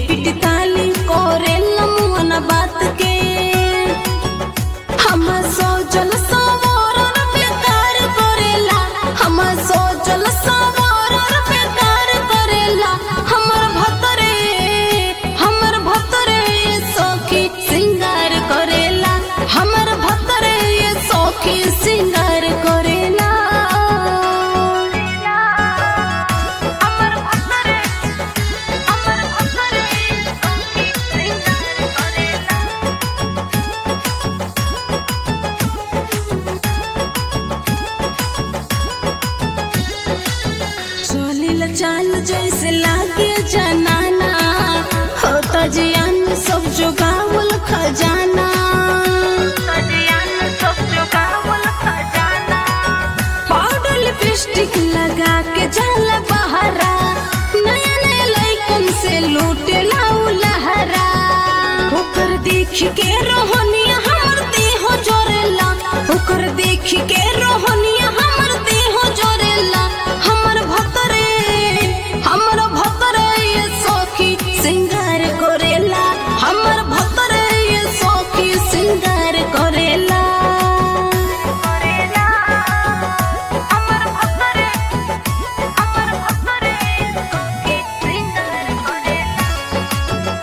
पिट ताली करे लमुअन बात के हम सोचल सवरन बेकार करेला हम सोचल सवरन बेकार करेला हमर भतरे हमर भतरे सखी सिंगार करेला हमर भतरे सखी सिंगार करेला हमर भतरे हमर भतरे सखी सिंगार करेला चलिल चाल जैसे लागे जनाना होता जियान सब जुगावल खजाना पाउडर लिपस्टिक लगा के जल बहरा नया नया लइकन से लूटे लाऊ लहरा ओकर देख के रोहनिया हमर देह जोरेला ओकर देख के रोहनिया हमर देह जोरेला हमर भतरे हमर भतरे ये सखी सिंगार करेला हमर भतरे ये सखी सिंगार करेला हमर भतरे हमर भतरे सखी सिंगार करेला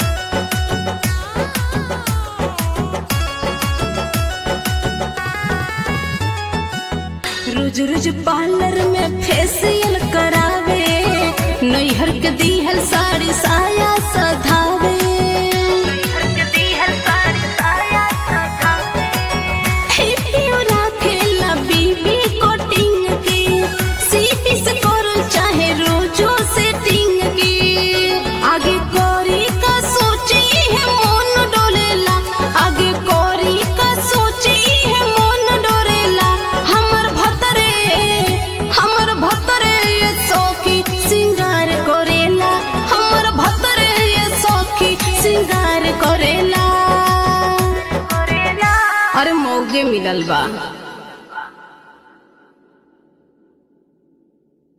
रोज रोज पार्लर में फेसियल करावे नैहर के दीहल साड़ी साया सधावे हिप्पियो राखेला बीबी कोटिंग की सीपी से करल चाहे रोजो सेटिंग की आगे कोरी का सोची है मन डोलेला आगे कोरी का सोची है मन डोरेला हमर भतरे हमर भतरे ये सखी सिंगार करेला हमर भतरे ये सखी सिंगार करेला अरे मौगे मिलल बा